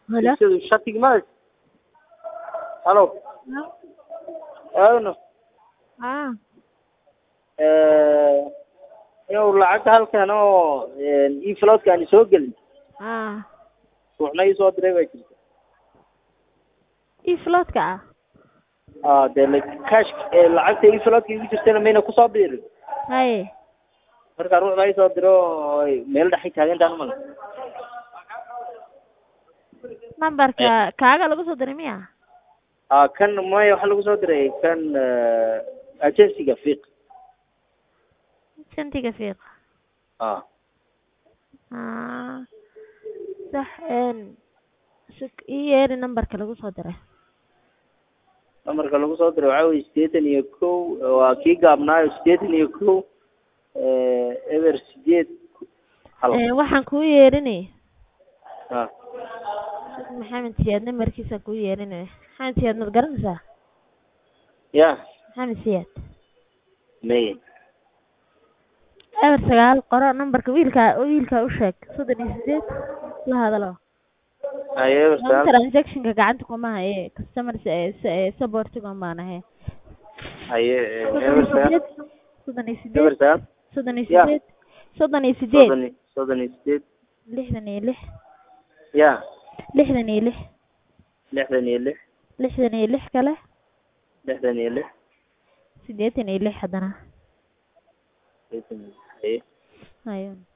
Hello? Sida shatig ma halo aawno Ah, yow lacagta halkan oo ii floodka aan soo gelin ah. ruuxna ii soo diray baa jirta Ii floodka ah. ah dee la cash lacagta ii floodka igu jirtana mayna kusoo biirin Haye. marka ruux baa ii soo diro oo ay meel dhexay taagantaan umala Numberka kaaga lagu soo diray miya? ah kan maya waxaa lagu soo diray kan agencyga fiiq Shantiga fiiq. ah Ah. Sax een suk ii yeeri numberka lagu soo diray. namarka lagu soo diray waxaa weye siddeetan iyo kow waa kii gaabnaayo siddeetan iyo kow eber sideed hal Ee waxaan kuu yeerinay ah Maxamed Siyaad numberkiisa kuu yeerinay. Maxamed Siyaad ma garanaysaa? ya Maxamed Siyaad. may eber sagaal qoro numberka wiilka wiilka u sheeg soddon iyo sideed la hadalo haye eber Aan sagaal transactionka gacanta kuma haye customer supportiga baan ahay haye soddon iyo eber sideed sagaal soddon iyo Ya. sideed soddon iyo sideed soddon iyo soddon iyo sideed lixdan iyo lix ya lixdan iyo lix lixdan iyo lix lixdan iyo lix kale lixdan iyo lix siddeetan iyo lix haddana sideetan iyo lix haye hayo